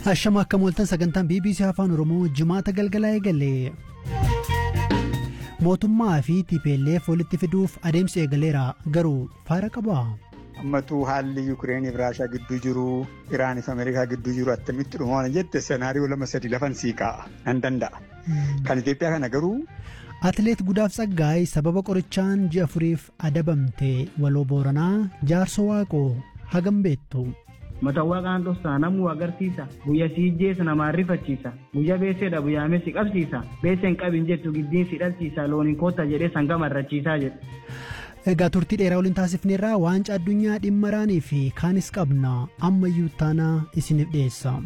Ashama akka mooltan sagantaan BBC Afaan Oromoo jimaata galgalaa eegale. Mootummaa fi TPLF walitti fiduuf adeemsi eegaleera garuu faara qaba. Ammatuu haalli Yukireeniif Raashaa gidduu jiru Iraanis Ameerikaa gidduu jiru attamitti dhumaa jette senaariyoo lama sadi lafan sii kaa'a nan danda'a. Kan Itoophiyaa kana garuu. Atileet Gudaaf Tsaggaay sababa qorichaan ji'a afuriif adabamte waloo Booranaa jaarso waaqoo hagam beektu. Matawwaa qaan dhossaa namuu agarsiisa. Guyya si ijjeessa namaan rifachiisa. Guyya beeseedha guyyaamee si qabsiisa. Beeseen qabin jettu giddiin si dhalchiisa. Looniin koota jedhee sanga marrachiisaa jedhe. Egaa turtii dheeraa waliin taasifneerraa waancaa addunyaa dhimma raanii fi kaanis qabna ammayyuu taanaa isiniif dhiyeessa.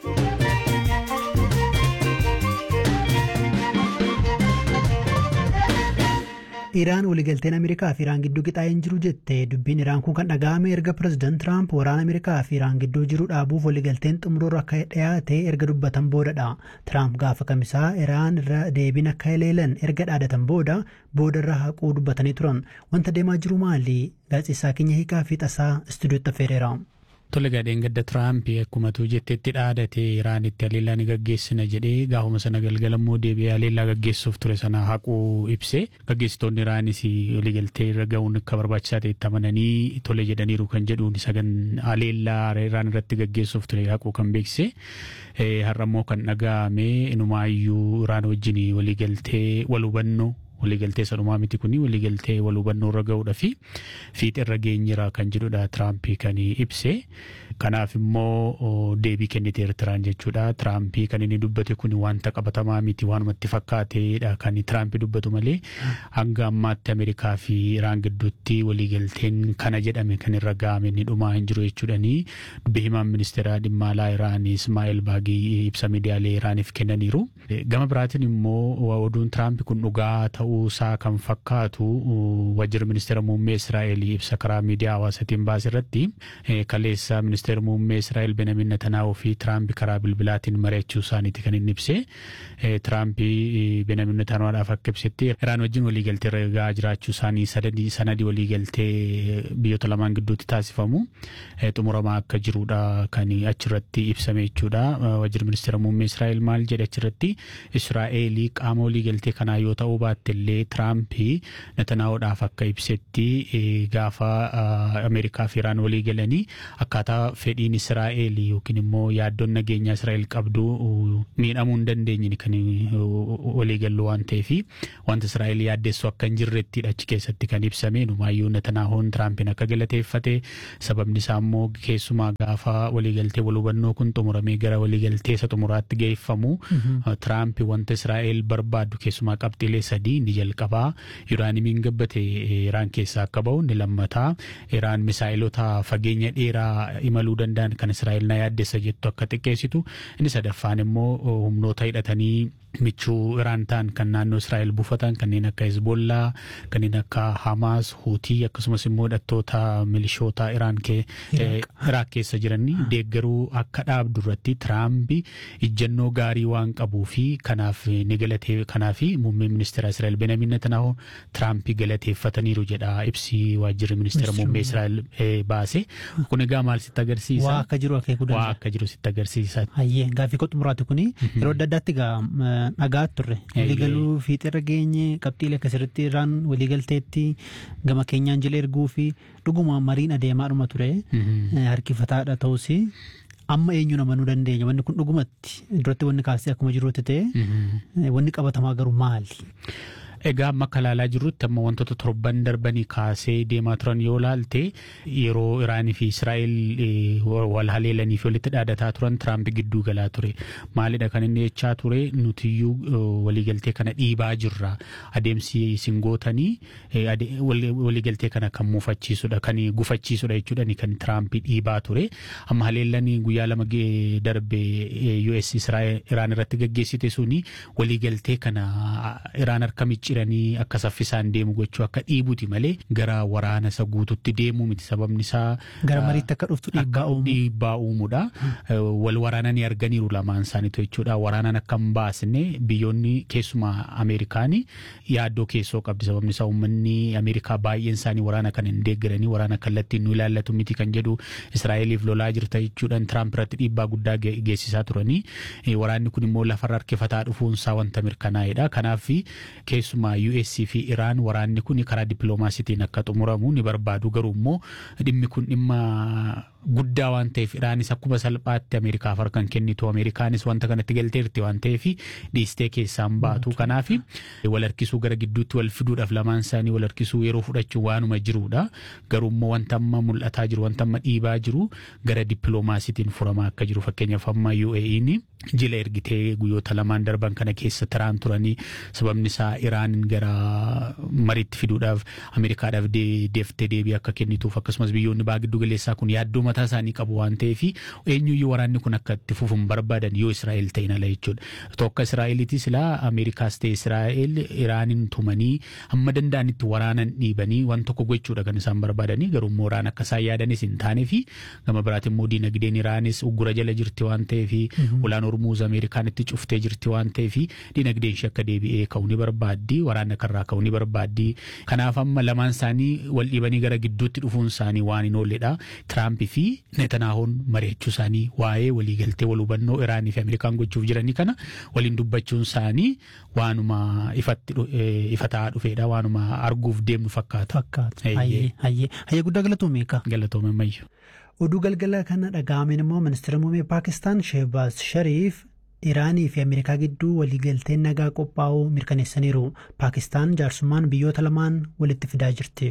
Iraan waliigalteen Ameerikaa fi Iraan gidduu qixaa'een jiru jette dubbiin Iraan kun kan dhaga'ame erga pirezidaant Tiraamp waraana Ameerikaa fi Iraan gidduu jiru dhaabuuf waliigalteen xumuroorra akka dhiyaate erga dubbatan boodadha. Tiraamp gaafa kamisaa Iraan irra deebiin akka haleelan erga dhaadatan booda boodarra haquu dubbatanii turan. Wanta deemaa jiru maali? Gaazexeessaa keenya hiikaa fi tasaa istuudiyootti affeereera. Tole gadheen gadda Tiraamp akkumatu jettetti dhaadate Iraanitti haleellaa ni gaggeessina jedhee gaafuma sana galgala immoo deebi'ee haleellaa gaggeessuuf ture sana haquu ibse gaggeessitoonni Iraanis waliigaltee irra ga'uun akka barbaachisaa ta'etti amananii tole jedhaniiru kan jedhuun sagan haleellaa Iraan irratti gaggeessuuf ture haquu kan beeksise har'a immoo kan dhaga'ame inumaayyuu Iraan wajjin waliigaltee wal hubannoo waliigaltee sadhumaa miti kun waliigaltee wal hubannoo irra ga'uudha fi fiixa irra geenyira kan jedhudha Tiraampii kan ibse. Kanaaf immoo deebii kennite Eertiraan jechuudha. Tiraampii kan inni dubbate kun wanta qabatamaa miti waanumatti fakkaateedha kan Tiraampii dubbatu malee hanga ammaatti Ameerikaa fi Iraan gidduutti waliigalteen kana jedhame kan irra ga'ame ni dhumaa hin jiru jechuudhani. Dubbii himaan ministeera dhimma alaa Iraan Ismaa'eel Baagii ibsa miidiyaalee Iraaniif kennaniiru. Gama biraatiin immoo oduun Tiraamp kun dhugaa ta'uusaa kan fakkaatu wajjira ministeera muummee Israa'eel ibsa karaa miidiyaa hawaasaatiin baase irratti kaleessa ministeera muummee Israa'eel Benjamin Netanyaahuu fi Tiraamp karaa bilbilaatiin mari'achuu isaaniiti kan inni ibse. Tiraamp Benjamin Netanyaahudhaaf akka ibsetti Iraan wajjin waliigaltee irra ga'aa jiraachuu isaanii sanadii waliigaltee biyyoota lamaan gidduutti taasifamu xumuramaa akka jirudha kan achirratti ibsame jechuudha. Wajjira ministeera muummee Israa'eel maal jedhe achirratti Israa'eel qaama waliigaltee kanaa yoo ta'uu baatte illee Tiraamp Netanyaahudhaaf akka ibsetti gaafa Ameerikaa fi Iraan walii galanii akkaataa fedhiin Israa'eel yookiin immoo yaaddoon nageenyaa Israa'eel qabdu miidhamuu hin dandeenye kan waliigallu waan ta'eef wanta Israa'eel yaaddeessu akka hin jirrettidha achi keessatti kan ibsame numaayyuu Netanaahoon Tiraampiin akka galateeffate sababni isaa immoo keessumaa gaafa waliigaltee wal hubannoo kun xumuramee gara waliigaltee isa xumuraatti geeffamu Tiraamp wanta Israa'eel barbaaddu keessumaa qabxiilee sadii inni jalqabaa Iraanimiin gabbate Iraan keessaa akka bahu inni lammataa Iraan misaa'ilota fageenya dheeraa imaluu danda'an kan Israa'eel na yaaddessa jettu akka xiqqeessitu inni sadaffaan immoo humnoota hidhatanii michuu Iraan ta'an kan naannoo Israa'eel buufatan kanneen akka Hezbollaa kanneen akka Hamaas Huutii akkasumas immoo hidhattoota milishoota Iraan Iraak keessa jiranii deeggaruu akka dhaabdu irratti Tiraamp ijjannoo gaarii waan qabuu fi kanaaf ni galatee kanaaf muummee ministeera Israa'eel Benjamin Netanyahu Tiraamp galateeffataniiru jedha ibsi waajjirri ministeera muummee Israa'eel baase. Kun egaa maal sitti agarsiisa? Waa akka jiru akeekuu danda'a. Waa akka jiru sitti agarsiisa. Hayyee gaaffii koo xumuraati kuni yeroo adda addaatti egaa dhagaa turre waliigaluu fiixirra geenye qabxiilee akkasirratti irraan waliigalteetti gama keenyaan jala erguu fi dhuguma mariin adeemaadhuma ture harkifataadha ta'us amma eenyu namanuu dandeenya wanni kun dhugumatti duratti wanni kaasee akkuma jirutti ta'e wanni qabatamaa garuu maali? Egaa amma akka ilaalaa jirrutti amma wantoota torban darbanii kaasee deemaa turan yoo ilaalte yeroo Iraanii fi Israa'eel wal haleelanii fi walitti dhaadataa turan Tiraamp gidduu galaa ture. Maalidha kan inni jechaa ture nutiyyuu waliigaltee kana dhiibaa jirra. Adeemsi isin gootanii waliigaltee kana kan muufachiisudha kan gufachiisudha jechuudha kan Tiraamp dhiibaa ture. Amma haleellanii guyyaa lama darbe US Iraan irratti gaggeessite suni waliigaltee kana Iraan harka micciiranii jijjiiranii akka saffisaan deemu gochuu akka dhiibuti malee gara waraana isa guututti deemuu miti sababni isaa. Gara mariitti akka dhuftu dhiibbaa uumu. Dhiibbaa uumuudha. Wal waraananii arganiiru lamaan isaaniitu jechuudha. Waraanaan akka hin baasne biyyoonni keessumaa Ameerikaanii yaaddoo keessoo qabdi sababni isaa uummanni Ameerikaa baay'een isaanii waraana kan hin deeggaranii waraana kallattiin nu ilaallatu miti kan jedhu Israa'eliif lolaa jirta jechuudhaan Tiraamp irratti dhiibbaa guddaa geessisaa turanii waraanni kun immoo lafarra harkifataa dhufuunsaa wanta mirkanaa'edha. Kanaaf keessumaa US fi Iraan waraanni kun karaa dippiloomaasiitiin akka xumuramu ni barbaadu garuu immoo dhimmi kun dhimma guddaa waan ta'eef Iraanis akkuma salphaatti Ameerikaaf harkan kennitu Ameerikaanis wanta kanatti galteerti waan ta'eef dhiistee keessaan baatu. Kanaaf wal harkisuu gara gidduutti wal fiduudhaaf lamaan isaanii wal harkisuu yeroo fudhachuu waanuma jirudha. Garuu immoo wanta amma mul'ataa jiru wanta amma dhiibaa jiru gara dippiloomaasiitiin furamaa akka jiru fakkeenyaaf amma UAE'n jila ergitee guyyoota lamaan darban kana keessa taraan turanii sababni isaa Iraanin gara mariitti fiduudhaaf Ameerikaadhaaf deeftee deebii akka kennituuf akkasumas biyyoonni baa giddu galeessaa kun yaaddoo mataa isaanii qabu waan ta'eef eenyuyyuu waraanni kun akka itti fufuun barbaadan yoo Israa'el ta'in ala jechuudha. Tokko Israa'eliitis ilaa Ameerikaas ta'e Israa'el Iraanin tumanii hamma danda'anitti waraanan dhiibanii waan tokko gochuudha kan isaan barbaadanii garuu immoo Iraan akka isaan yaadanis hin taanee fi gama biraatiin immoo diinagdeen Iraanis uggura jala jirti waan ta'eef ulaan Hormuuz Ameerikaan itti cuftee jirti waan ta'eef diinagdeen ishee akka deebi'ee ka'uu ni barbaaddi waraana kanarraa ka'uu ni barbaaddi. Kanaaf amma lamaan isaanii wal dhiibanii gara gidduutti dhufuun isaanii waan hin oolledha. Tiraamp fi Netanaahoon mari'achuu isaanii waa'ee waliigaltee wal hubannoo Iraanii fi Ameerikaan gochuuf jiranii kana waliin dubbachuun isaanii waanuma ifataa dhufeedha waanuma arguuf deemnu fakkaata. Fakkaata. Hayyee hayyee guddaa galatoome eegaa. Galatoome mayyu. Oduu galgala kana dhaga'ameen immoo ministeera muummee Paakistaan Sheehbaaz Shariif Iraanii fi Ameerikaa gidduu waliigalteen nagaa qophaa'uu mirkaneessaniiru. Paakistaan jaarsummaan biyyoota lamaan walitti fidaa jirti.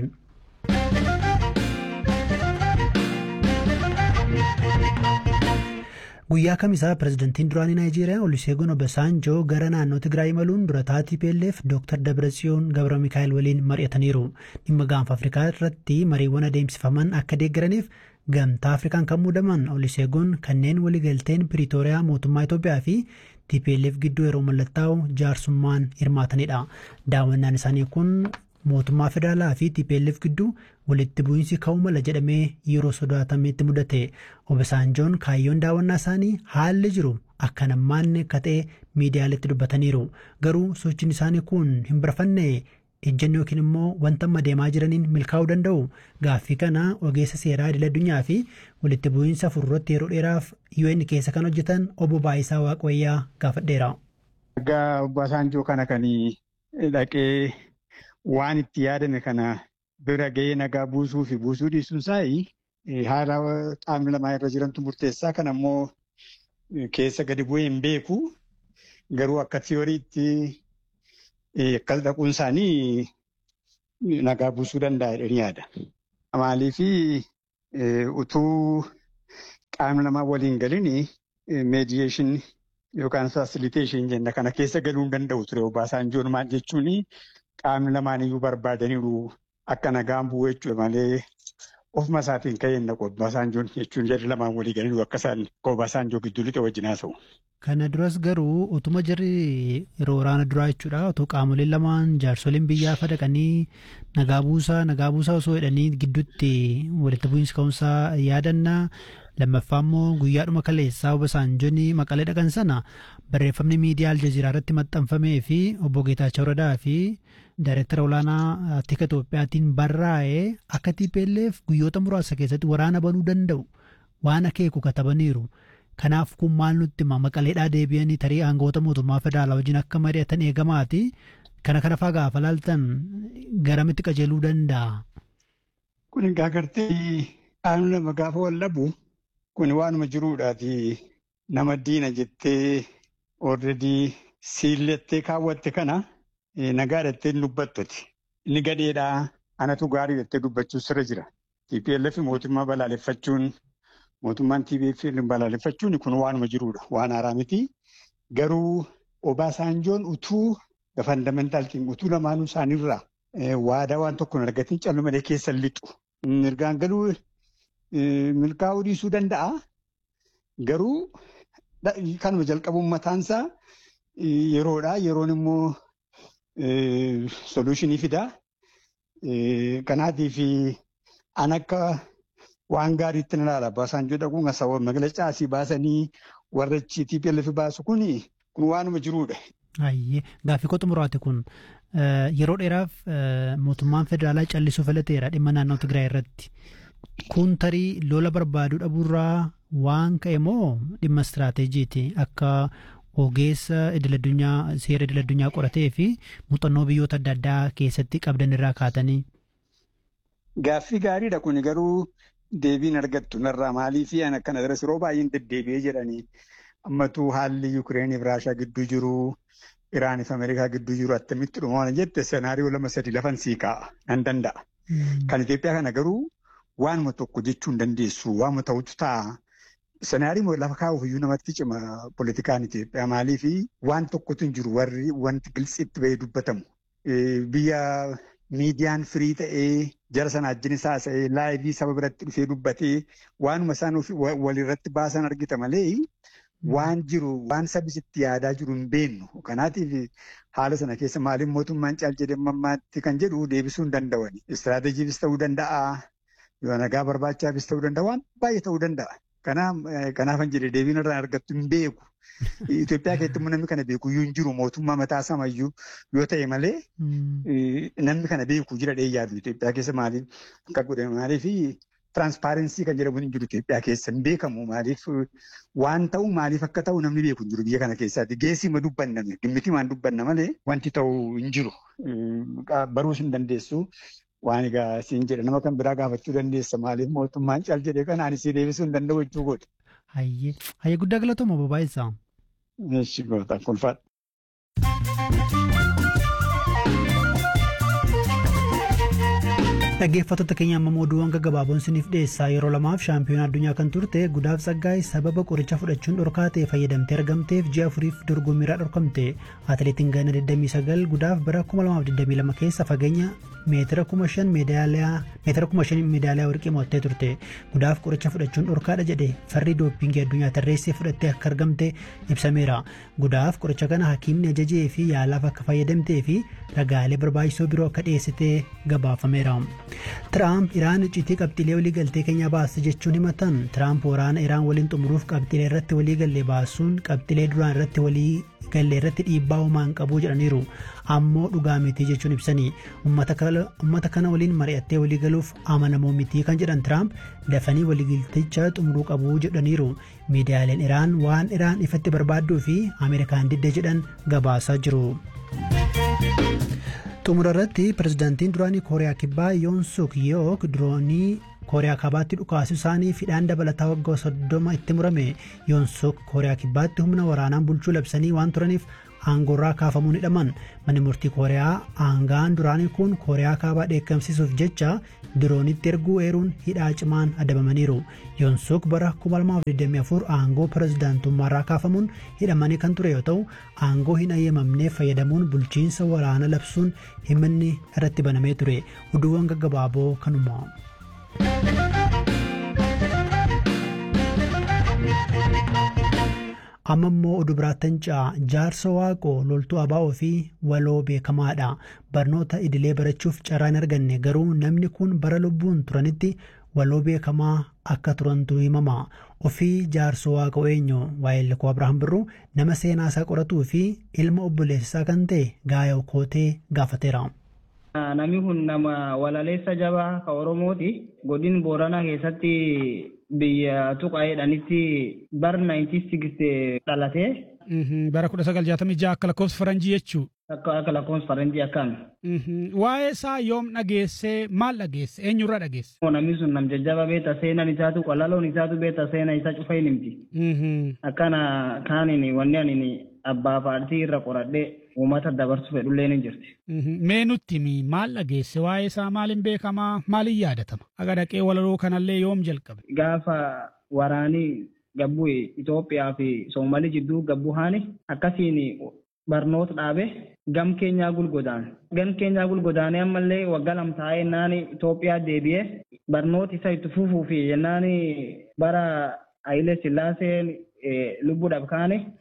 Guyyaa kamisaa pirezidantiin duraanii Naayijeeriyaa Oluseegun Obasanjoo gara naannoo Tigraay imaluun dura taatii PLF Dr. Dabratsiyoon Gabra Mikaa'el waliin mari'ataniiru. Dhimma gaanfa Afrikaa irratti mariiwwan adeemsifaman akka deeggaraniif gamtaa Afrikaan kan muudaman Oluseegun kanneen waliigalteen Piriitooriyaa mootummaa Itoophiyaa fi TPLF gidduu yeroo mallattaa'u jaarsummaan hirmaatanidha. Daawwannaan isaanii kun mootummaa federaalaa fi TPLF gidduu walitti bu'iinsi ka'uu mala jedhamee yeroo sodaatametti mudate Obasanjoon kaayyoon daawwannaa isaanii haalli jiru akka nammaanne akka ta'e miidiyaaletti dubbataniiru garuu sochiin isaanii kun hin barafanne ejjennoo yookiin immoo wanta amma deemaa jiraniin milkaa'uu danda'u gaaffii kana ogeessa seeraa idil addunyaa fi walitti bu'iinsa fuulduratti yeroo dheeraaf UN keessa kan hojjetan obbo Baayisaa Waaqayyaa gaafadheera. Egaa Obasanjoo kana kan dhaqee waan itti yaadame kana bira ga'ee nagaa buusuu fi buusuu dhiisuun isaa haala qaamni lamaa irra jirantu murteessaa kan ammoo keessa gadi bu'ee hin beeku garuu akka tiyooriitti akkas dhaquun isaanii nagaa buusuu danda'a jedhanii yaada. Maaliif utuu qaamni lamaa waliin galin meediyeeshin yookaan fasiliteeshin jenna kana keessa galuu hin danda'u ture Obaasanjoon maal jechuun qaamni lamaaniyyuu barbaadaniiru akka nagaan bu'u jechuudha malee ofuma isaatiin ka'ee naqu Obaasanjoon jechuun jarri lamaan walii galaniiru akka isaan Obaasanjoo gidduu lixe wajjin haasa'u. Kana duras garuu utuma jirri yeroo waraana duraa jechuudha otoo qaamoleen lamaan jaarsoliin biyyaa fadaqanii nagaa buusaa nagaa buusaa osoo jedhanii gidduutti walitti bu'iinsi ka'umsaa yaadannaa lammaffaa immoo guyyaadhuma kaleessaa Obasanjoon maqalee dhaqan sana barreeffamni miidiyaa aljaziiraa irratti maxxanfamee fi obbo Geetaachoo Radaa fi Daayireektara olaanaa Tika Itoophiyaatiin barraa'ee akka TPLF guyyoota muraasa keessatti waraana banuu danda'u waan akeeku katabaniiru. Kanaaf kun maal nutti hima maqaleedhaa deebi'anii tarii aangoota mootummaa federaalaa wajjin akka mari'atan eegamaati. Kana kana faa gaafa laaltan garamitti qajeeluu danda'a? Kun egaa gartee qaamni lama gaafa wal dhabu kun waanuma jiruudhaati nama diina jettee oorredii siillettee kaawwatte kana nagaa jettee hin dubbattuti. Inni gadheedhaa anatu gaarii jettee dubbachuu sirra jira. TPLF mootummaa balaaleffachuun mootummaan TPLF balaaleffachuun kun waanuma jiruudha. Waan haaraa miti. Garuu Obaasanjoon utuu fandamentaalitiin utuu lamaanuu isaaniirraa waadaa waan tokko hin argatiin callu malee keessa lixu. Mirgaan galuu milkaa'uu dhiisuu danda'a. Garuu kanuma jalqabuun mataansaa yeroodha. Yeroon immoo soluushinii fidaa. Kanaatiif an akka waan gaariitti na ilaala. Baasanjoo dhaquun sababa magaalaa asii baasanii warra TPLF baasu kun kun waanuma jiruudha. Ayyee gaaffii koo xumuraati kun yeroo dheeraaf mootummaan federaalaa callisuu filateera dhimma naannoo Tigraay irratti. Kun tarii lola barbaaduu dhabuurraa waan ka'e moo dhimma istiraateejiiti akka ogeessa idil-addunyaa seera idil-addunyaa qoratee fi muuxannoo biyyoota adda addaa keessatti qabdan irraa kaatanii. Gaaffii gaariidha kun garuu deebiin argattu narraa maalii fi an akkana daras yeroo baay'een deddeebi'ee jedhanii ammatu haalli Yukireeniif Raashaa gidduu jiru Iraaniif Ameerikaa gidduu jiru attamitti dhumaa jette senaariyoo lama sadi lafan sii kaa'a nan danda'a. Kan Itoophiyaa kana garuu waanuma tokko jechuu hin dandeessu waanuma ta'utu ta'a. Senaariyoo lafa kaa'uuf iyyuu namatti cima politikaan Itoophiyaa maalii fi waan tokkotu hin jiru warri wanti gilsiitti bahee dubbatamu. Biyya miidiyaan firii ta'ee jara sana ajjinis haasa'ee laayivii saba biratti dhufee dubbatee waanuma isaan walirratti baasan argita malee waan jiru waan sabisitti yaadaa jiru hin beennu. Kanaatiif haala sana keessa maaliin mootummaan caal jedhee mammaatti kan jedhu deebisuu hin danda'ani. Istiraateejiifis ta'uu danda'a. Yoo nagaa barbaachaafis ta'uu danda'a. Waan baay'ee ta'uu danda'a. Kanaafan jedhee deebiin irraa argattu hin beeku. Itoophiyaa keessatti immoo namni kana beeku iyyuu hin jiru mootummaa mataa samayyuu yoo ta'e malee namni kana beeku jira dhee yaadu Itoophiyaa keessa maaliif akka godhame maaliif tiraanspaarensii kan jedhamu hin jiru Itoophiyaa keessa hin beekamu maaliif waan ta'u maaliif akka ta'u namni beeku hin jiru biyya kana keessaatti geessii ma dubbanname dhimmitii maan dubbanna malee wanti ta'u hin jiru baruus hin dandeessu. Waan egaa siin jedha nama kan biraa gaafachuu dandeessa maaliif mootummaan caal jedhee kanaan isii deebisuu hin danda'u jechuu godhe. Hayyee hayyee guddaa galatooma babaa'isaa. Eeshi goota kolfaadha. Dhaggeeffattoota keenya amma oduuwwan gaggabaaboon isiniif dhiyeessaa yeroo lamaaf shaampiyoona addunyaa kan turte gudaaf saggaay sababa qoricha fudhachuun dhorkaa ta'e fayyadamtee argamteef ji'a afuriif dorgommiirraa dhorkamte atileetiin ganna 29 gudaaf bara 2022 keessa fageenya meetira 5,000 meedaaliyaa warqii mo'attee turte gudaaf qoricha fudhachuun dhorkaadha jedhe farri dooppingii addunyaa tarreessee fudhattee akka argamte ibsameera gudaaf qoricha kana hakiimni ajajee fi yaalaaf akka fayyadamtee fi ragaalee barbaachisoo biroo akka dhiyeessitee gabaafameera. Tiraamp Iraan icciitii qabxiilee walii galtee keenya baase jechuun himatan Tiraamp waraana Iraan waliin xumuruuf qabxiilee irratti walii galle baasuun qabxiilee duraan irratti walii galle irratti dhiibbaa uumaan qabu jedhaniiru ammoo dhugaa miti jechuun ibsanii uummata kana waliin mari'attee walii galuuf amanamoo miti kan jedhan Tiraamp dafanii waliigalticha xumuruu qabu jedhaniiru miidiyaaleen Iraan waan Iraan ifatti barbaadduu fi Ameerikaan didde jedhan gabaasaa jiru. xumura irratti pirezidaantiin duraanii kooriyaa kibbaa yoon suk yook diroonii kooriyaa kaabaatti dhukaasuu isaanii fidhaan dabalataa waggaa soddoma itti murame yoon suk kooriyaa kibbaatti humna waraanaan bulchuu labsanii waan turaniif aangoorraa kaafamuun hidhaman manni murtii kooriyaa aangaan duraanii kun kooriyaa kaabaa dheekkamsiisuuf jecha diroonitti erguu eeruun hidhaa cimaan adabamaniiru yoonsuk bara 2024 aangoo pirezidaantummaarraa kaafamuun hidhamanii kan ture yoo ta'u aangoo hin ayyamamneef fayyadamuun bulchiinsa waraana labsuun himanni irratti banamee ture oduuwwan gaggabaaboo kanuma. amma immoo oduu biraattan ca'a jaarsa waaqoo loltuu abaa'oo fi waloo beekamaadha barnoota idilee barachuuf carraa hin arganne garuu namni kun bara lubbuun turanitti waloo beekamaa akka turantu himama ofii jaarsa waaqoo eenyu waa'ee likoo abrahaam birruu nama seenaa isaa qoratuu fi ilma obboleessisaa kan ta'e gaayoo kootee gaafateera. Namni kun nama walaleessa jabaa ka Oromooti. Godin Booranaa keessatti biyya tuqaa'eedhanitti bara 1960 dhalatee. Bara kudha sagal jaatamii ja'a akka lakkoofsa faranjii jechuu. Akka akka lakkoofsa faranjii akkaan. Waa'ee isaa yoom dhageessee maal dhageesse eenyurraa dhageesse? Namni sun nam jajjaba beeta seenaan isaatu qalaloon isaatu beeta seena isa cufa hin himti. Akkana kaaniin wanni ani abbaa paartii irra qoradhee uummata dabarsu fedhullee ni jirti. Mee nutti maal dhageesse waa'ee isaa maaliin beekamaa maaliin yaadatama? Aga dhaqee walaloo kanallee yoom jalqabe? Gaafa waraanii gabbuu Itoophiyaa fi Soomalii jidduu gabbuu haani akkasiin barnoota dhaabe gam keenyaa gulgodaan. Gam keenyaa gulgodaanee ammallee waggaa lama taa'ee jennaan Itoophiyaa deebi'ee barnoota isa itti fufuu fi jennaan bara Hayilee Sillaaseen lubbuudhaaf kaane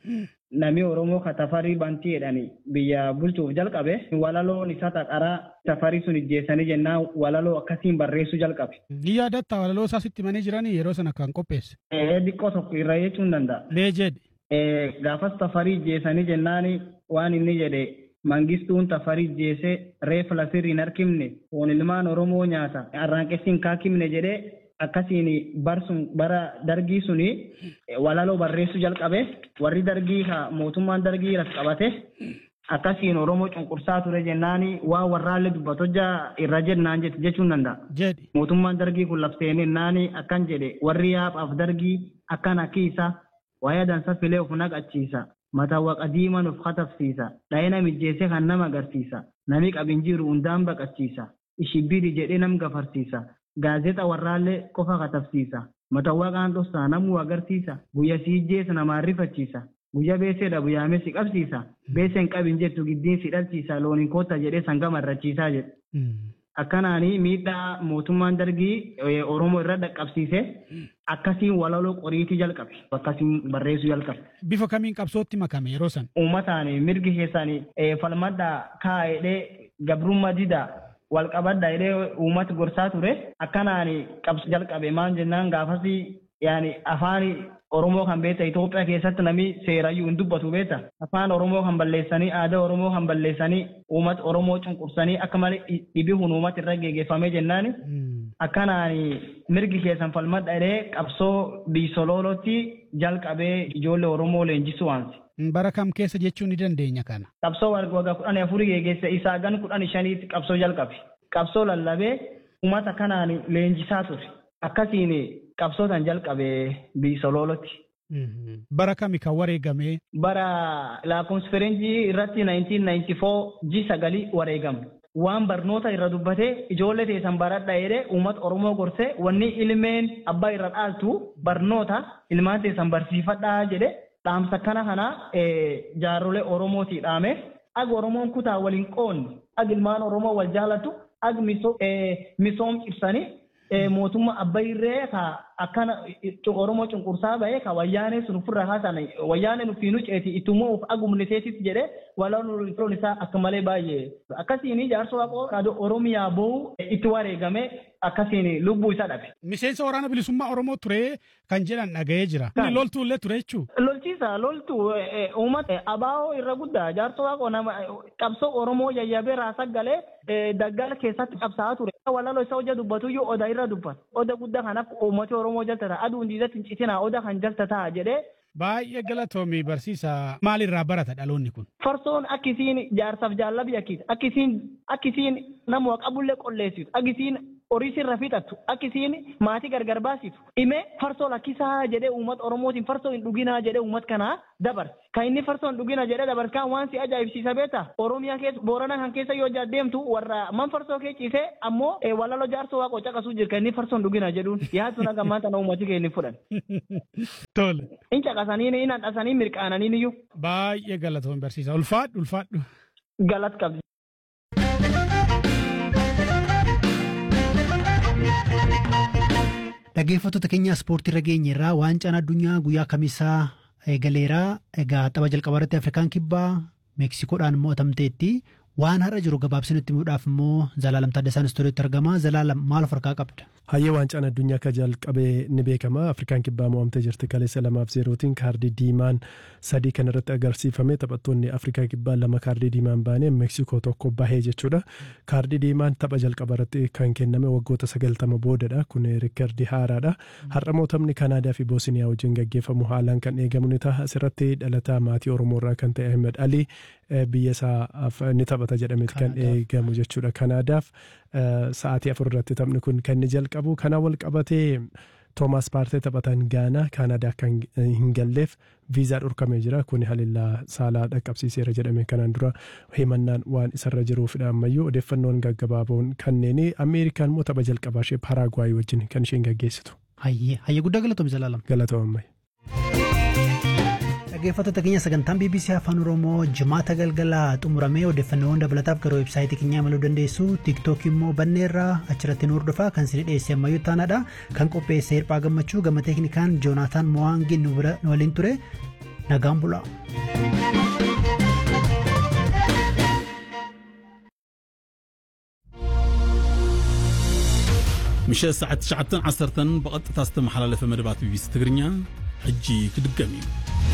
nami Oromoo ka tafarii bantii jedhani biyya bulchuuf jalqabe walaloon isa taqaraa tafarii sun ijjeessanii jennaan walaloo akkasiin barreessuu jalqabe. Ni yaadatta walaloo isaa sitti manii jiranii yeroo sana kan qopheesse. Xiqqoo tokko irra jechuun danda'a. Mee jedhe. Gaafas tafarii ijjeessanii jennaan waan inni jedhe mangistuun tafarii ijjeessee reefa lafirri hin harkifne foon ilmaan Oromoo nyaata arraanqessiin kaakimne jedhee akkasiin barsun bara dargii suni walaloo barreessuu jalqabe warri dargii ka mootummaan dargii ras qabate akkasiin oromoo cunqursaa ture jennaani waa warraallee dubbatojja irra jennaan jette jechuun danda'a. Jedhi. Mootummaan dargii kun labseen naani akkan jedhe warri yaaphaaf dargii akkan akkiisa wayaa dansa filee of naqachiisa. Mataa waqa diiman of katafsiisa. Dhayina mijjeessee kan nama agarsiisa. Nami qabin jiru hundaan baqachiisa. Ishibbiri jedhee nam gafarsiisa. Gaazexa warraallee qofa katafsiisa. Matawaa qaan dhossaa namuu agarsiisa. Guyya sii ijjeessa namaan rifachiisa. Guyya beeseedha guyyaame si qabsiisa. Beeseen qabin jettu giddiin si dhalchiisa. Looniin koota jedhee sanga marrachiisaa jedhe. Akkanaanii miidhaa mootummaan dargii Oromoo irra dhaqqabsiise akkasiin walaloo qoriitii jalqabe. Akkasiin barreessuu jalqabe. Bifa kamiin qabsootti makame yeroo san? Uummataan mirgi keessanii falmadhaa kaa'edhee gabrummaa didaa wal qabadha jedhee uummata gorsaa ture akkanaan qabsu jalqabe maal jennaan gaafas yaani afaan Oromoo kan beekta Itoophiyaa keessatti namni seerayyuu hin dubbatu beekta afaan Oromoo kan balleessanii aadaa Oromoo kan balleessanii uummata Oromoo cunqursanii akka malee dhibihuun uummata irra geggeeffamee jennaan akkanaan mirgi keessan falmadha jedhee qabsoo biisoloolotti jalqabee ijoollee Oromoo leenjisuu waansi. Bara kam keessa jechuu ni dandeenya kana? Qabsoo waggaa kudhan afurii geggeesse isaa gan kudhan shaniitti qabsoo jalqabe. Qabsoo lallabee uummata kanaan leenjisaa ture. Akkasiin qabsootan jalqabee biisoloolotti. Bara kami kan wareegame? Bara lakkoofsa firenjii irratti 1994 ji sagalii wareegame. Waan barnoota irra dubbatee ijoollee teessan baradha jedhee uummata Oromoo gorsee wanni ilmeen abbaa irra dhaaltu barnoota ilmaan teessan barsiifadhaa jedhee dhaamsa kana kana jaarrolee Oromootii dhaame ag Oromoon kutaa waliin qoonni ag ilmaan Oromoo wal jaalatu ag misoom cibsanii mootummaa abbayree ka akkana Oromoo cunqursaa bahee ka wayyaanee sun ofirra haasan wayyaanee nufiinu ceeti ittummoo of agumniteetis jedhee walaan firoon isaa akka malee baay'ee akkasiin jaarsa waaqoo kaadoo Oromiyaa boo'u itti wareegame akkasiin lubbuu isaa dhabe. Miseensa waraana bilisummaa Oromoo ture kan jedhan dhaga'ee jira. Loltuu illee ture jechuudha. Lolchiisa loltuu uummata abaa'oo irra guddaa jaarsa waaqoo nama qabsoo Oromoo yayyabee raasaa galee daggala keessatti qabsaa'aa ture. Walaloo isa hojja dubbatu iyyuu oda irra dubbata. Oda guddaa kanaaf uummati Oromoo jaltata aduun diidatti hin citinaa oda kan jaltataa jedhee Baay'ee galatoomii barsiisa maalirraa barata dhaloonni kun? Farsoon akkisiin jaarsaaf jaallabii akkisi akkisiin akkisiin nama qabullee qolleessitu akkisiin horii sirra fixattu akkisiin maatii gargar baasitu dhimee farsoo lakkisaa jedhee uummata oromootiin farsoo hin dhuginaa jedhee uummata kanaa dabarse kan inni farsoo hin dhugina jedhee dabarse kan waan si ajaa'ibsiisa beekta oromiyaa keessa boorana kan keessa yoo deemtu warra man farsoo kee ciisee ammoo walaloo jaarsoo waaqoo caqasuu jira kan inni farsoo hin dhugina jedhuun yaadu naga maanta na uummati kee inni fudhan. Tole. In caqasanii in hadhasanii mirqaananii iyyuu. Baay'ee galatoomii barsiisa ulfaadhu ulfaadhu. Galat qabdi. Dhaggeeffattoota keenya ispoortii irra geenye irraa waancaan addunyaa guyyaa kamisaa eegaleeraa egaa tapha jalqabaa irratti Afrikaan kibbaa Meeksikoodhaan mo'atamteetti waan har'a jiru gabaabsinutti himuudhaaf immoo Zalaalam Taaddasaan istuudiyootti argama. Zalaalam maal of harkaa qabda? Hayyee waancaan addunyaa akka jalqabee ni beekama. Afrikaan kibbaa mo'amtee jirti kaleessa lamaaf zeerootiin kaardii diimaan sadii kan irratti agarsiifame taphattoonni Afrikaa kibbaa lama kaardii diimaan baanee Meeksikoo tokko bahee jechuudha. Kaardii diimaan tapha jalqaba irratti kan kenname waggoota sagaltama boodadha. Kun riikardii haaraadha. Har'a mootamni Kanaadaa fi Boosniyaa wajjin gaggeeffamu haalaan kan eegamu ni ta'a. Asirratti dhalataa maatii Oromoo irraa kan ta'e Ahmed Ali biyya isaaf ni taphata jedhameeti kan eegamu jechuudha. Kanaadaaf sa'aatii afur irratti taphni kun kan inni jalqabu kana wal qabatee Toomaas Paartee taphatan Gaanaa Kaanaadaa kan hin galleef viizaa dhorkamee jira. Kun halillaa saalaa dhaqqabsiiseera jedhame kanaan dura himannaan waan isarra jiruufidha ammayyuu odeeffannoon gaggabaaboon kanneen Ameerikaan immoo tapha jalqabaa ishee Paraagwaayii wajjin kan isheen gaggeessitu. Hayyee hayyee guddaa galatoomii Zalaalam. Galatoomamma. Dhaggeeffattoota keenya sagantaan BBC Afaan Oromoo jimaata galgalaa xumuramee odeeffannoowwan dabalataaf gara websaayitii keenyaa imaluu dandeessu. Tiiktookii immoo banneerraa achirratti nu hordofaa kan isin dhiyeesse ammayyuu taanaadha. Kan qopheesse hirphaa gammachuu gama teeknikaan Joonaataan Mo'aangin nu waliin ture. nagaan bulaa. ምሸት ሰዓት 9 10 ብቐጥታ ዝተመሓላለፈ መደባት ቢቢሲ ትግርኛ ሕጂ ክድገም እዩ